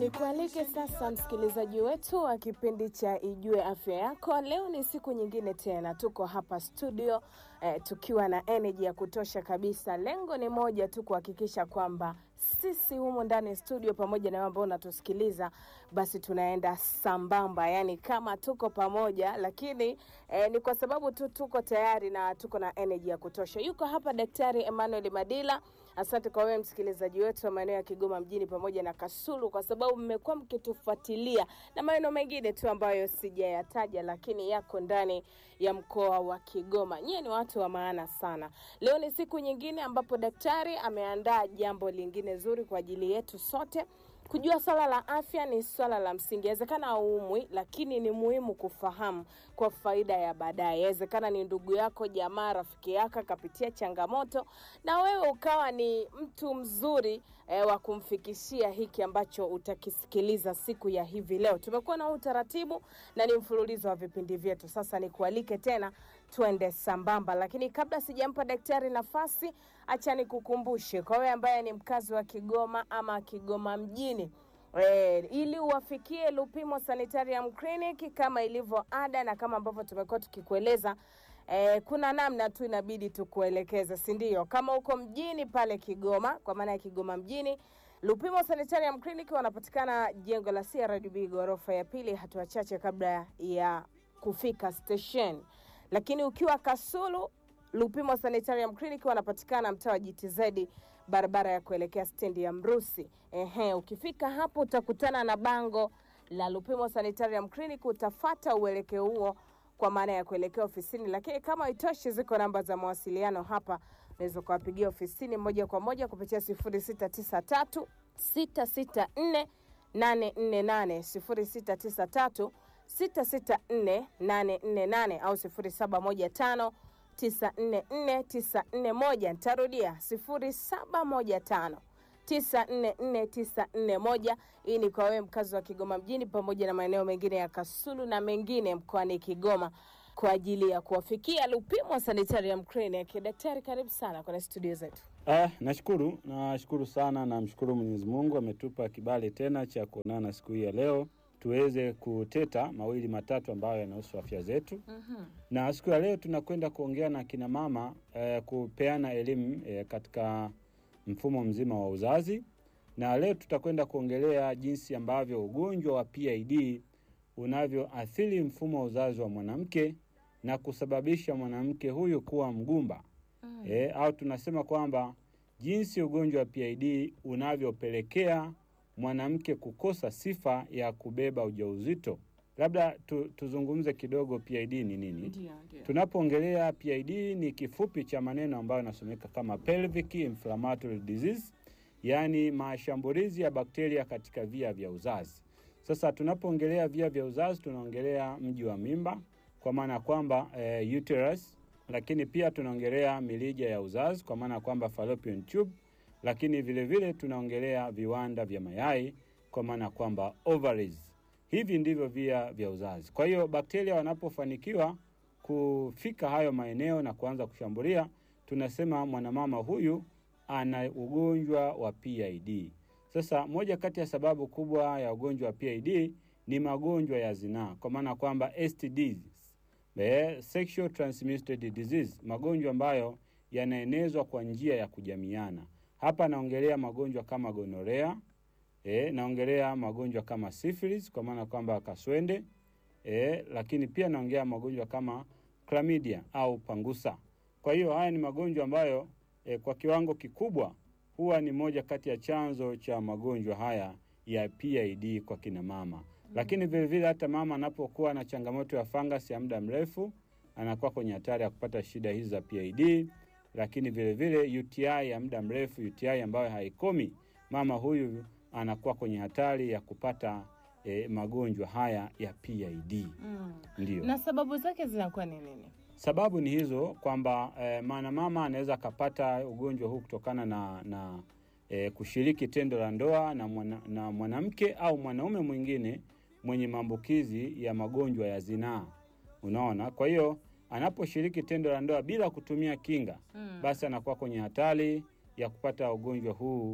Nikualike sasa msikilizaji wetu wa kipindi cha Ijue Afya Yako. Leo ni siku nyingine tena, tuko hapa studio eh, tukiwa na energy ya kutosha kabisa. Lengo ni moja tu, kuhakikisha kwamba sisi humo ndani studio pamoja na wewe ambao unatusikiliza, basi tunaenda sambamba, yani kama tuko pamoja, lakini eh, ni kwa sababu tu tuko tayari na tuko na energy ya kutosha. Yuko hapa Daktari Emmanuel Madila. Asante kwa wewe msikilizaji wetu wa maeneo ya Kigoma mjini pamoja na Kasulu, kwa sababu mmekuwa mkitufuatilia na maeneo mengine tu ambayo sijayataja, lakini yako ndani ya mkoa wa Kigoma. Nyie ni watu wa maana sana. Leo ni siku nyingine ambapo daktari ameandaa jambo lingine zuri kwa ajili yetu sote. Kujua swala la afya ni swala la msingi. Yawezekana haumwi, lakini ni muhimu kufahamu kwa faida ya baadaye. Yawezekana ni ndugu yako, jamaa, rafiki yako akapitia changamoto, na wewe ukawa ni mtu mzuri eh, wa kumfikishia hiki ambacho utakisikiliza siku ya hivi leo. Tumekuwa na huu utaratibu na ni mfululizo wa vipindi vyetu. Sasa nikualike tena tuende sambamba, lakini kabla sijampa daktari nafasi, acha nikukumbushe kwa wewe ambaye ni mkazi wa Kigoma ama Kigoma mjini E, ili uwafikie Lupimo Sanitarium Clinic kama ilivyo ada na kama ambavyo tumekuwa tukikueleza e, kuna namna tu inabidi tukuelekeze, si ndio? Kama uko mjini pale Kigoma, kwa maana ya Kigoma mjini, Lupimo Sanitarium Clinic wanapatikana jengo la CRDB ghorofa ya pili, hatua chache kabla ya kufika station. Lakini ukiwa Kasulu, Lupimo Sanitarium Clinic wanapatikana mtaa wa GTZ barabara ya kuelekea stendi ya Mrusi. Ehe, ukifika hapo utakutana na bango la Lupimo Sanitarium Clinic, utafata uelekeo huo kwa maana ya kuelekea ofisini. Lakini kama itoshi, ziko namba za mawasiliano hapa, unaweza kuwapigia ofisini moja kwa moja kupitia 0693 664 848 0693 664 848 au 0715 944941. Nitarudia 0715 944941. Hii ni kwa wewe mkazi wa Kigoma mjini pamoja na maeneo mengine ya Kasulu na mengine mkoani Kigoma kwa ajili ya kuwafikia Lupimo Sanitarium Clinic. Daktari, karibu sana kwenye studio zetu. Ah, nashukuru nashukuru sana, namshukuru Mwenyezi Mungu ametupa kibali tena cha kuonana siku hii ya leo tuweze kuteta mawili matatu ambayo yanahusu afya zetu. Mhm. Na siku ya leo tunakwenda kuongea na kina mama eh, kupeana elimu eh, katika mfumo mzima wa uzazi, na leo tutakwenda kuongelea jinsi ambavyo ugonjwa wa PID unavyoathiri mfumo wa uzazi wa mwanamke na kusababisha mwanamke huyu kuwa mgumba Mm. e, au tunasema kwamba jinsi ugonjwa wa PID unavyopelekea mwanamke kukosa sifa ya kubeba ujauzito. Labda tu, tuzungumze kidogo PID ni nini? Ndio, ndio. Tunapoongelea PID ni kifupi cha maneno ambayo yanasomeka kama pelvic inflammatory disease, yaani mashambulizi ya bakteria katika via vya uzazi. Sasa tunapoongelea via vya uzazi tunaongelea mji wa mimba kwa maana ya kwamba eh, uterus, lakini pia tunaongelea milija ya uzazi kwa maana ya kwamba fallopian tube, lakini vile vile tunaongelea viwanda vya mayai kwa maana ya kwamba ovaries. Hivi ndivyo via vya uzazi. Kwa hiyo bakteria wanapofanikiwa kufika hayo maeneo na kuanza kushambulia, tunasema mwanamama huyu ana ugonjwa wa PID. Sasa moja kati ya sababu kubwa ya ugonjwa wa PID ni magonjwa ya zinaa, kwa maana kwamba STDs, eh, sexual transmitted disease, magonjwa ambayo yanaenezwa kwa njia ya kujamiana. Hapa naongelea magonjwa kama gonorea, eh, naongelea magonjwa kama syphilis kwa maana kwamba kaswende, eh, lakini pia naongelea magonjwa kama chlamydia au pangusa. Kwa hiyo haya ni magonjwa ambayo eh, kwa kiwango kikubwa huwa ni moja kati ya chanzo cha magonjwa haya ya PID kwa kina mama. Lakini vile vile hata mama anapokuwa na changamoto ya fangasi ya muda mrefu anakuwa kwenye hatari ya kupata shida hizi za PID. Lakini vile vile UTI ya muda mrefu, UTI ambayo haikomi, mama huyu anakuwa kwenye hatari ya kupata eh, magonjwa haya ya PID. Mm. Ndio. Na sababu zake zinakuwa ni nini? Sababu ni hizo kwamba eh, maana mama anaweza akapata ugonjwa huu kutokana na, na eh, kushiriki tendo la ndoa na, mwana, na mwanamke au mwanaume mwingine mwenye maambukizi ya magonjwa ya zinaa. Unaona, kwa hiyo anaposhiriki tendo la ndoa bila kutumia kinga Mm. basi anakuwa kwenye hatari ya kupata ugonjwa huu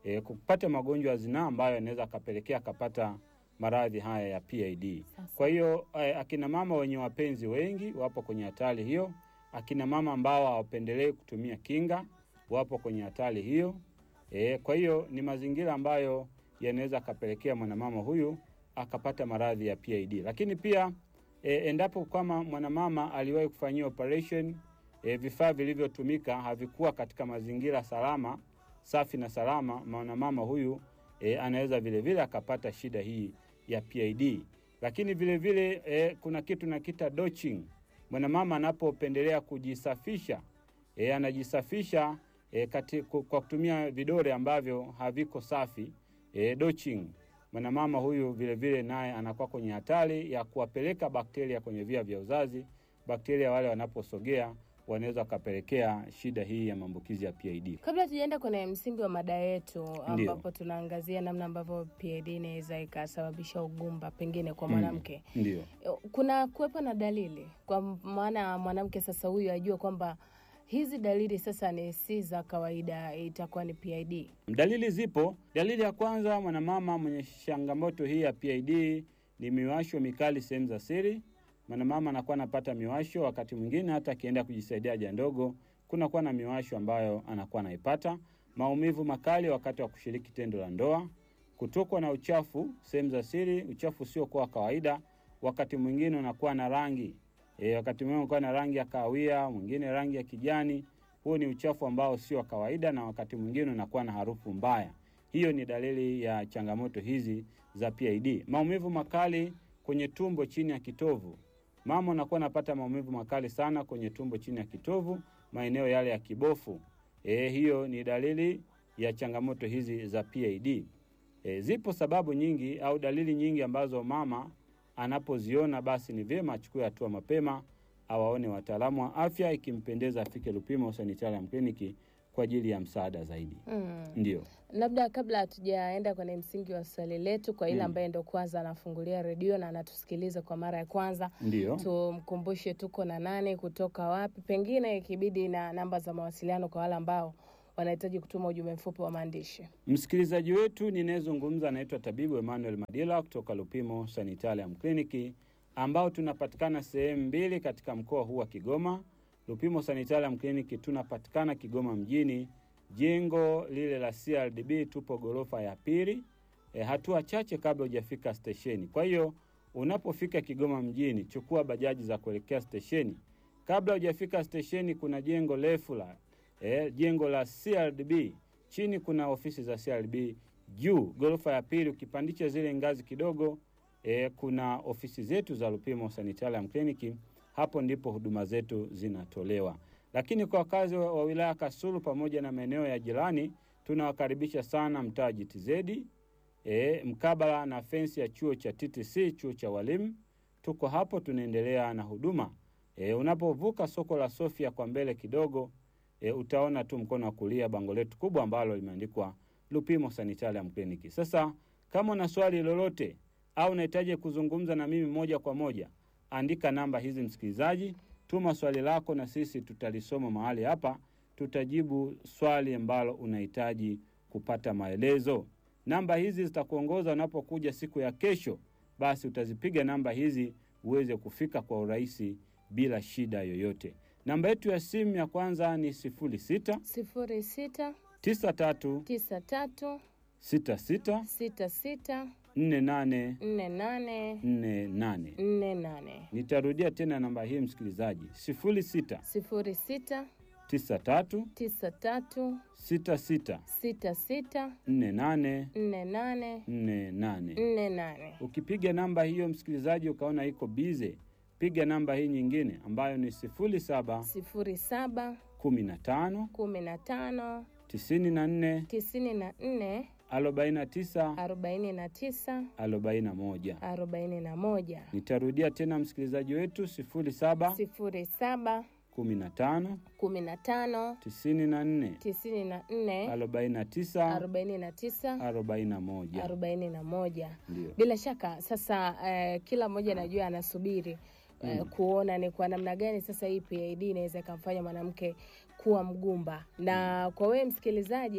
e, kupata magonjwa ya zinaa ambayo yanaweza akapelekea akapata maradhi haya ya PID. Kwa hiyo eh, akina mama wenye wapenzi wengi wapo kwenye hatari hiyo. Akina mama ambao hawapendelei kutumia kinga wapo kwenye hatari hiyo. E, kwa hiyo ni mazingira ambayo yanaweza akapelekea mwanamama huyu akapata maradhi ya PID. Lakini pia e, endapo kama mwanamama aliwahi kufanyiwa operation e, vifaa vilivyotumika havikuwa katika mazingira salama, safi na salama, mwanamama huyu e, anaweza vile vile akapata shida hii ya PID. Lakini vile vile e, kuna kitu nakita dosing. Mwanamama anapopendelea kujisafisha e, anajisafisha e, kati, ku- kwa kutumia vidole ambavyo haviko safi e, dosing. Mwanamama huyu vile vile naye anakuwa kwenye hatari ya kuwapeleka bakteria kwenye via vya uzazi. Bakteria wale wanaposogea wanaweza wakapelekea shida hii ya maambukizi ya PID. Kabla tujaenda kwenye msingi wa mada yetu ambapo tunaangazia namna ambavyo PID inaweza ikasababisha ugumba pengine kwa mwanamke Ndio. kuna kuwepo na dalili kwa maana mwanamke sasa huyu ajue kwamba hizi dalili sasa ni si za kawaida, itakuwa ni PID. Dalili zipo. Dalili ya kwanza, mwanamama mwenye changamoto hii ya PID ni miwasho mikali sehemu za siri. Mwanamama anakuwa anapata miwasho, wakati mwingine hata akienda kujisaidia haja ndogo, kunakuwa na miwasho ambayo anakuwa anaipata. Maumivu makali wakati wa kushiriki tendo la ndoa, kutokwa na uchafu sehemu za siri, uchafu usiokuwa wa kawaida, wakati mwingine unakuwa na rangi e, wakati mwingine unakuwa na rangi ya kahawia, mwingine rangi ya kijani. Huo ni uchafu ambao sio wa kawaida, na wakati mwingine unakuwa na harufu mbaya. Hiyo ni dalili ya changamoto hizi za PID. Maumivu makali kwenye tumbo chini ya kitovu. Mama unakuwa unapata maumivu makali sana kwenye tumbo chini ya kitovu, maeneo yale ya kibofu. E, hiyo ni dalili ya changamoto hizi za PID. E, zipo sababu nyingi au dalili nyingi ambazo mama anapoziona basi ni vyema achukue hatua mapema, awaone wataalamu wa afya, ikimpendeza afike Lupimo Sanitarium Clinic kwa ajili ya msaada zaidi. Mm. Ndio. Labda kabla hatujaenda kwenye msingi wa swali letu, kwa ile Mm. ambaye ndo kwanza anafungulia redio na anatusikiliza kwa mara ya kwanza, Ndio. tumkumbushe tuko na nani, kutoka wapi, pengine ikibidi na namba za mawasiliano kwa wale ambao wanahitaji kutuma ujumbe mfupi wa maandishi. Msikilizaji wetu ninayezungumza anaitwa tabibu Emmanuel Madila kutoka Lupimo Sanitarium Clinic ambao tunapatikana sehemu mbili katika mkoa huu wa Kigoma. Lupimo Sanitarium Clinic tunapatikana Kigoma mjini, jengo lile la CRDB, tupo ghorofa ya pili, e, hatua chache kabla hujafika stesheni. Kwa hiyo unapofika Kigoma mjini, chukua bajaji za kuelekea stesheni. Kabla hujafika stesheni, kuna jengo refu la e, jengo la CRDB chini kuna ofisi za CRB, juu ghorofa ya pili ukipandisha zile ngazi kidogo e, kuna ofisi zetu za Lupimo Sanitarium Clinic. Hapo ndipo huduma zetu zinatolewa. Lakini kwa wakazi wa, wa wilaya Kasulu pamoja na maeneo ya jirani, tunawakaribisha sana mtaa GTZ e, mkabala na fensi ya chuo cha TTC, chuo cha walimu. Tuko hapo tunaendelea na huduma e, unapovuka soko la Sofia kwa mbele kidogo e, utaona tu mkono wa kulia bango letu kubwa ambalo limeandikwa Lupimo Sanitarium Clinic. Sasa kama una swali lolote au unahitaji kuzungumza na mimi moja kwa moja, andika namba hizi msikilizaji, tuma swali lako na sisi tutalisoma mahali hapa, tutajibu swali ambalo unahitaji kupata maelezo. Namba hizi zitakuongoza unapokuja siku ya kesho, basi utazipiga namba hizi uweze kufika kwa urahisi bila shida yoyote. Namba yetu ya simu ya kwanza ni 06 sifuri sita 93 tisa tatu 66 sita sita 48 nne nane 48. nne nane Nitarudia tena namba hii msikilizaji, 06 sifuri sita 93 tisa tatu 66 sita sita 48 nne nane 48. nne nane. Ukipiga namba hiyo msikilizaji, ukaona iko bize, piga namba hii nyingine ambayo ni 07 sifuri saba 15 kumi na tano 94 tisini na nne 49 arobaini na tisa 41. arobaini na moja Nitarudia tena msikilizaji wetu 07 sifuri saba 15 kumi na tano 94 tisini na nne 49 arobaini na tisa 41. arobaini na moja. Ndio. Bila shaka sasa, eh, kila mmoja najua anasubiri eh, kuona ni kwa namna gani sasa hii PID inaweza ikamfanya mwanamke kuwa mgumba. Na kwa wewe msikilizaji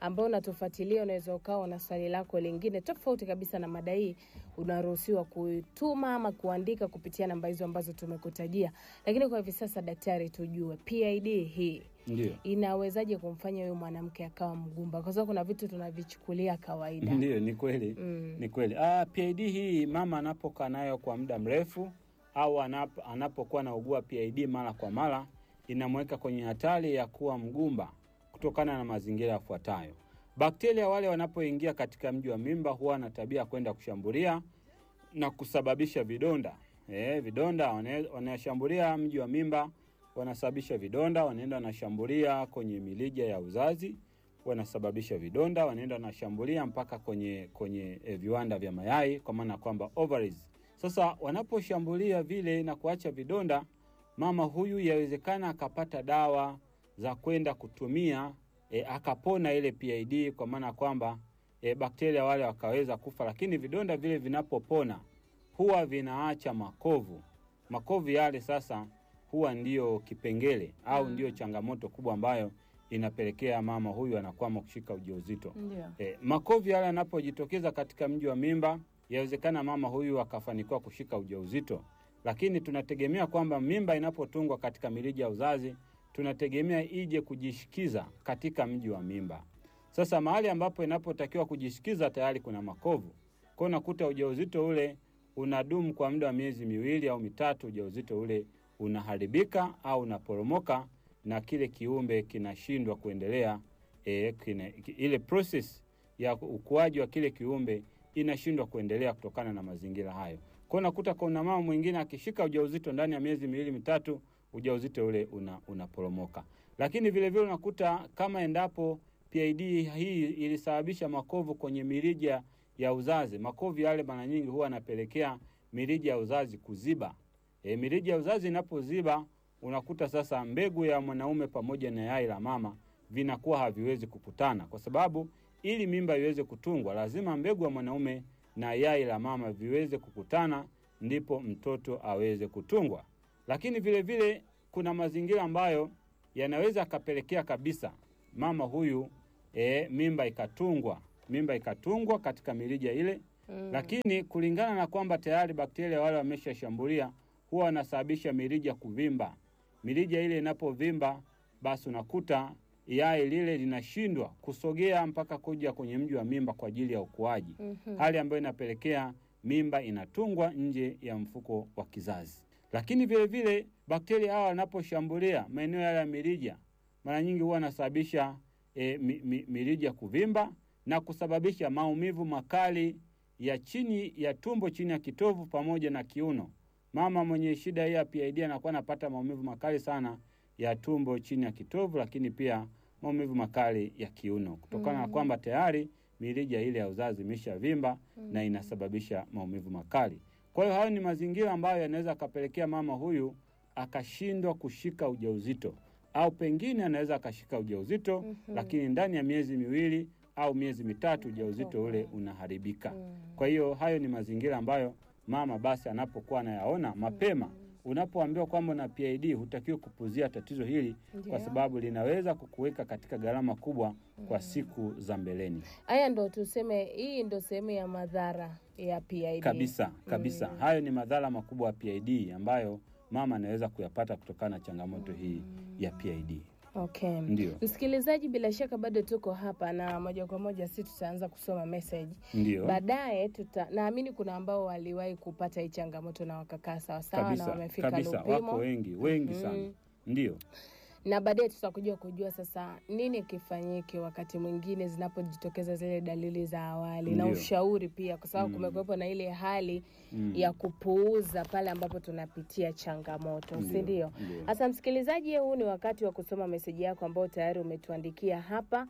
ambao unatufuatilia, unaweza ukawa na swali lako lingine tofauti kabisa na mada hii, unaruhusiwa kuituma ama kuandika kupitia namba hizo ambazo tumekutajia. Lakini kwa hivi sasa, daktari, tujue PID hii Ndio. inawezaje kumfanya huyu mwanamke akawa mgumba? Kwa sababu kuna vitu tunavichukulia kawaida. Ndio, ni kweli Mm. ni kweli. Ah, PID hii mama anapokaa nayo kwa muda mrefu au anap, anapokuwa anaugua PID mara kwa mara inamweka kwenye hatari ya kuwa mgumba kutokana na mazingira yafuatayo. Bakteria wale wanapoingia katika mji wa mimba huwa na tabia ya kwenda kushambulia na kusababisha vidonda. Eh, vidonda wana- wanashambulia mji wa mimba, wanasababisha vidonda, wanaenda wanashambulia kwenye milija ya uzazi, wanasababisha vidonda, wanaenda wanashambulia mpaka kwenye kwenye eh, viwanda vya mayai kwa maana kwamba ovaries. Sasa wanaposhambulia vile na kuacha vidonda, mama huyu yawezekana akapata dawa za kwenda kutumia e, akapona ile PID kwa maana kwamba e, bakteria wale wakaweza kufa, lakini vidonda vile vinapopona huwa vinaacha makovu. Makovu yale sasa huwa ndiyo kipengele au Mm. ndiyo changamoto kubwa ambayo inapelekea mama huyu anakwama kushika ujauzito. Ndio. E, makovu yale yanapojitokeza katika mji wa mimba, yawezekana mama huyu akafanikiwa kushika ujauzito, lakini tunategemea kwamba mimba inapotungwa katika mirija ya uzazi, tunategemea ije kujishikiza katika mji wa mimba. Sasa mahali ambapo inapotakiwa kujishikiza tayari kuna makovu, kwa hiyo unakuta ujauzito ule unadumu kwa muda wa miezi miwili au mitatu, ujauzito ule unaharibika au unaporomoka na kile kiumbe kinashindwa kuendelea e, kine, ki- ile process ya ukuaji wa kile kiumbe inashindwa kuendelea kutokana na mazingira hayo. Kwa hiyo unakuta kuna mama mwingine akishika ujauzito ndani ya miezi miwili mitatu, ujauzito ule una, unaporomoka. Lakini vile vile unakuta kama endapo PID hii ilisababisha makovu kwenye mirija ya uzazi, makovu yale mara nyingi huwa yanapelekea mirija ya uzazi kuziba. E, mirija ya uzazi inapoziba unakuta sasa mbegu ya mwanaume pamoja na yai la mama vinakuwa haviwezi kukutana, kwa sababu ili mimba iweze kutungwa lazima mbegu ya mwanaume na yai la mama viweze kukutana, ndipo mtoto aweze kutungwa. Lakini vile vile kuna mazingira ambayo yanaweza akapelekea kabisa mama huyu e, mimba ikatungwa, mimba ikatungwa katika mirija ile Mm. lakini kulingana na kwamba tayari bakteria wale wameshashambulia, huwa wanasababisha mirija kuvimba. Mirija ile inapovimba, basi unakuta yai lile linashindwa kusogea mpaka kuja kwenye mji wa mimba kwa ajili ya ukuaji, Mhm. hali ambayo inapelekea mimba inatungwa nje ya mfuko wa kizazi. Lakini vile vile bakteria hawa wanaposhambulia maeneo yale ya mirija, mara nyingi huwa wanasababisha e, mi, mi, mirija kuvimba na kusababisha maumivu makali ya chini ya tumbo, chini ya kitovu pamoja na kiuno. Mama mwenye shida hii ya PID anakuwa anapata maumivu makali sana ya tumbo, chini ya kitovu, lakini pia maumivu makali ya kiuno kutokana na Mm. kwamba tayari mirija ile ya uzazi imeshavimba na inasababisha maumivu makali. Kwa hiyo hayo ni mazingira ambayo yanaweza akapelekea mama huyu akashindwa kushika ujauzito au pengine anaweza akashika ujauzito Mhm. lakini ndani ya miezi miwili au miezi mitatu ujauzito ule unaharibika. Mm. Kwa hiyo hayo ni mazingira ambayo mama basi anapokuwa anayaona mapema. Unapoambiwa kwamba una PID hutakiwi kupuzia tatizo hili kwa Ndio. sababu linaweza kukuweka katika gharama kubwa kwa siku za mbeleni. Haya ndo tuseme, hii ndo sehemu ya madhara ya PID Kabisa kabisa, Mm. hayo ni madhara makubwa ya PID ambayo mama anaweza kuyapata kutokana na changamoto hii ya PID. Okay. Ndio, Msikilizaji, bila shaka bado tuko hapa na moja kwa moja si tutaanza kusoma message ndio baadaye. Tuta naamini kuna ambao waliwahi kupata hii changamoto na wakakaa sawasawa na kabisa wamefika kabisa, wako Lupimo wengi wengi sana. Mhm. Ndio, na baadaye tutakuja kujua sasa nini kifanyike wakati mwingine zinapojitokeza zile dalili za awali na Ndio. ushauri pia, kwa sababu Mm. kumekuwepo na ile hali Mm. ya kupuuza pale ambapo tunapitia changamoto, si ndio? ndio. Sasa msikilizaji, huu ni wakati wa kusoma meseji yako ambayo tayari umetuandikia hapa,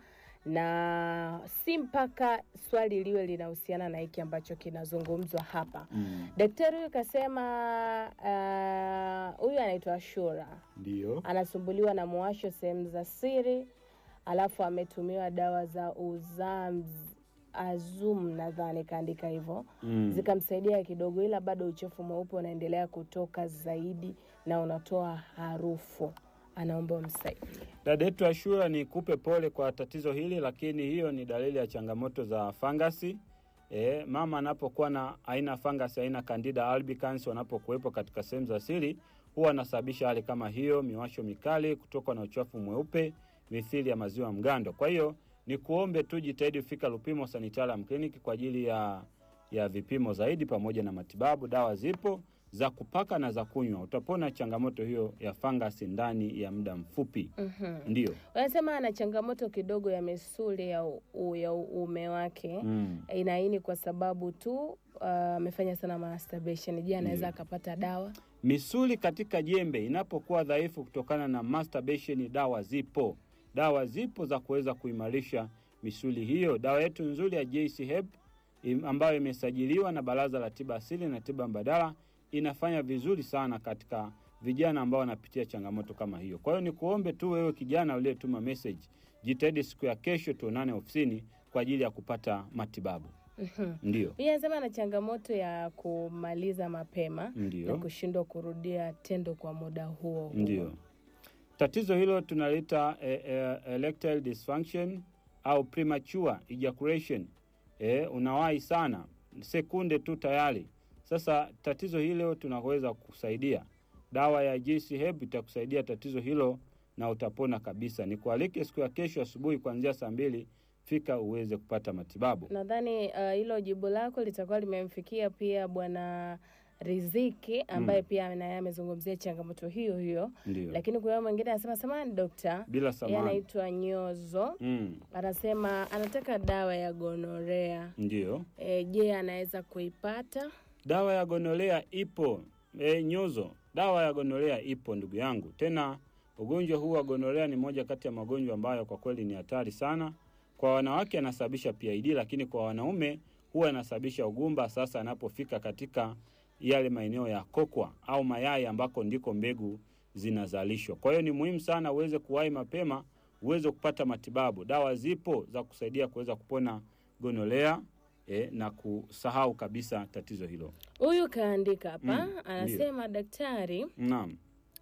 na si mpaka swali liwe linahusiana na hiki ambacho kinazungumzwa hapa. Mm. Daktari huyu kasema, ah, huyu anaitwa Shura, Ndio. anasumbuliwa na mwasho sehemu za siri, alafu ametumiwa dawa za Uzamz Azum, nadhani kaandika hivyo Mm. zikamsaidia kidogo, ila bado uchafu mweupe unaendelea kutoka zaidi na unatoa harufu. anaomba umsaidie. Dada yetu Ashura, ni kupe pole kwa tatizo hili, lakini hiyo ni dalili ya changamoto za fangasi. E, mama anapokuwa na aina fangasi aina Candida albicans wanapokuwepo katika sehemu za siri huwa anasababisha hali kama hiyo, miwasho mikali, kutoka na uchafu mweupe mithili ya maziwa mgando. Kwa hiyo ni kuombe tu jitahidi kufika Lupimo Sanitarium Clinic kwa ajili ya ya vipimo zaidi pamoja na matibabu. Dawa zipo za kupaka na za kunywa, utapona changamoto hiyo ya fangasi ndani ya muda mfupi. Mhm. Ndio. Wanasema ana changamoto kidogo ya misuli ya, u, ya uume wake Mm. inaini kwa sababu tu ah, amefanya sana masturbation. Je, anaweza Ndio. akapata dawa? Misuli katika jembe inapokuwa dhaifu kutokana na masturbation, dawa zipo, dawa zipo za kuweza kuimarisha misuli hiyo. Dawa yetu nzuri ya JC Hep im- ambayo imesajiliwa na Baraza la Tiba Asili na Tiba Mbadala inafanya vizuri sana katika vijana ambao wanapitia changamoto kama hiyo. Kwa hiyo ni kuombe tu wewe kijana uliyetuma message, jitahidi siku ya kesho tuonane ofisini kwa ajili ya kupata matibabu. Mhm. Ndio, Huyu anasema ana changamoto ya kumaliza mapema na ndio. kushindwa kurudia tendo kwa muda huo huo. Ndio. Tatizo hilo tunalita eh, eh, erectile dysfunction au premature ejaculation. Eh, unawahi sana sekunde tu tayari. Sasa tatizo hilo tunaweza kusaidia. Dawa ya JC Herb itakusaidia tatizo hilo na utapona kabisa. Nikualike siku ya kesho asubuhi kuanzia saa mbili, fika uweze kupata matibabu. Nadhani ah, hilo jibu lako litakuwa limemfikia pia Bwana Riziki ambaye pia naye amezungumzia changamoto hiyo hiyo, Ndio. lakini kuna mwingine anasema samani dokta, Bila yeye samani. anaitwa Nyozo, Mm, anasema anataka dawa ya gonorea. ndio. E, je, anaweza kuipata? Dawa ya gonolea ipo. E, Nyozo, dawa ya gonolea ipo ndugu yangu. Tena ugonjwa huu wa gonolea ni moja kati ya magonjwa ambayo kwa kweli ni hatari sana. Kwa wanawake anasababisha PID, lakini kwa wanaume huwa anasababisha ugumba. Sasa anapofika katika yale maeneo ya kokwa au mayai ambako ndiko mbegu zinazalishwa. Kwa hiyo ni muhimu sana uweze kuwahi mapema, uweze kupata matibabu. Dawa zipo za kusaidia kuweza kupona gonolea eh, na kusahau kabisa tatizo hilo. Huyu kaandika hapa Mm, anasema daktari Naam.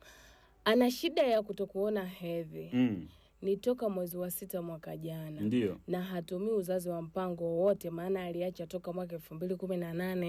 ana shida ya kutokuona hedhi Mm, ni toka mwezi wa sita mwaka jana ndio. na hatumii uzazi wa mpango wowote, maana aliacha toka mwaka elfu mbili kumi na nane